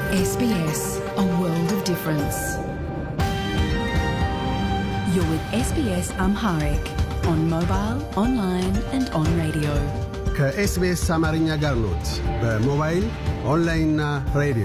SBS, a world of difference. You're with SBS Amharic on mobile, online, and on radio. ከኤስቢኤስ አማርኛ ጋር ኖት። በሞባይል ኦንላይንና ሬዲዮ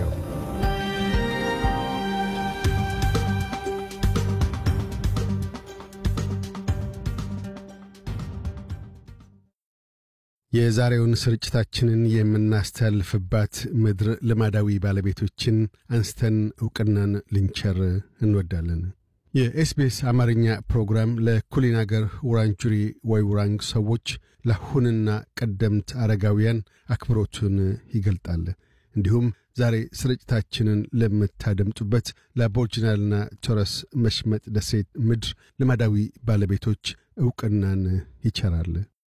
የዛሬውን ስርጭታችንን የምናስተላልፍባት ምድር ልማዳዊ ባለቤቶችን አንስተን ዕውቅናን ልንቸር እንወዳለን። የኤስቢኤስ አማርኛ ፕሮግራም ለኩሊን አገር ውራንጁሪ ወይ ውራንግ ሰዎች ለአሁንና ቀደምት አረጋውያን አክብሮቱን ይገልጣል። እንዲሁም ዛሬ ስርጭታችንን ለምታደምጡበት ለአቦርጅናልና ቶረስ መሽመጥ ደሴት ምድር ልማዳዊ ባለቤቶች ዕውቅናን ይቸራል።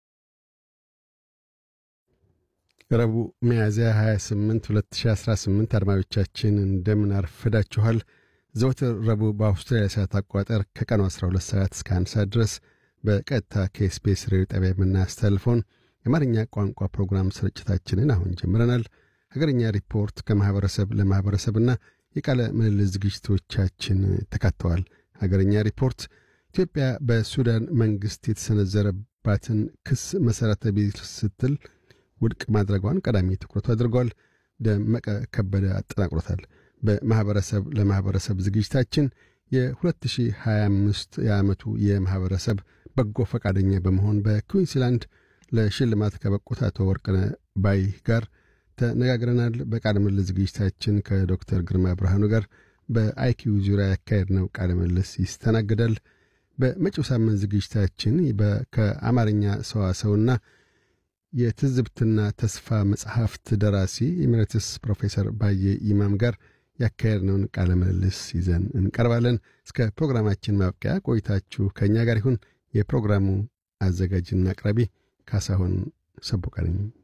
ረቡዕ ሚያዝያ 28 2018 አድማጮቻችን እንደምን አርፍዳችኋል። ዘወትር ረቡዕ በአውስትራሊያ ሰዓት አቋጠር ከቀኑ 12 ሰዓት እስከ 1 ሰዓት ድረስ በቀጥታ ከኤስቢኤስ ሬዲዮ ጣቢያ የምናስተላልፈውን የአማርኛ ቋንቋ ፕሮግራም ስርጭታችንን አሁን ጀምረናል። ሀገርኛ ሪፖርት ከማኅበረሰብ ለማኅበረሰብና የቃለ ምልልስ ዝግጅቶቻችን ተካተዋል። ሀገርኛ ሪፖርት ኢትዮጵያ በሱዳን መንግሥት የተሰነዘረባትን ክስ መሠረተ ቢስ ስትል ውድቅ ማድረጓን ቀዳሚ ትኩረቱ አድርጓል። ደመቀ ከበደ አጠናቅሮታል። በማኅበረሰብ ለማኅበረሰብ ዝግጅታችን የ2025 የዓመቱ የማኅበረሰብ በጎ ፈቃደኛ በመሆን በኩዊንስላንድ ለሽልማት ከበቁት አቶ ወርቅነ ባይ ጋር ተነጋግረናል። በቃለ ምልልስ ዝግጅታችን ከዶክተር ግርማ ብርሃኑ ጋር በአይኪው ዙሪያ ያካሄድነው ቃለ ምልልስ ይስተናግዳል። በመጪው ሳምንት ዝግጅታችን ከአማርኛ ሰዋሰውና የትዝብትና ተስፋ መጽሐፍት ደራሲ ኤሜሬትስ ፕሮፌሰር ባየ ኢማም ጋር ያካሄድነውን ቃለ ምልልስ ይዘን እንቀርባለን። እስከ ፕሮግራማችን ማብቂያ ቆይታችሁ ከእኛ ጋር ይሁን። የፕሮግራሙ አዘጋጅና አቅራቢ ካሳሁን ሰቦቃ ነኝ።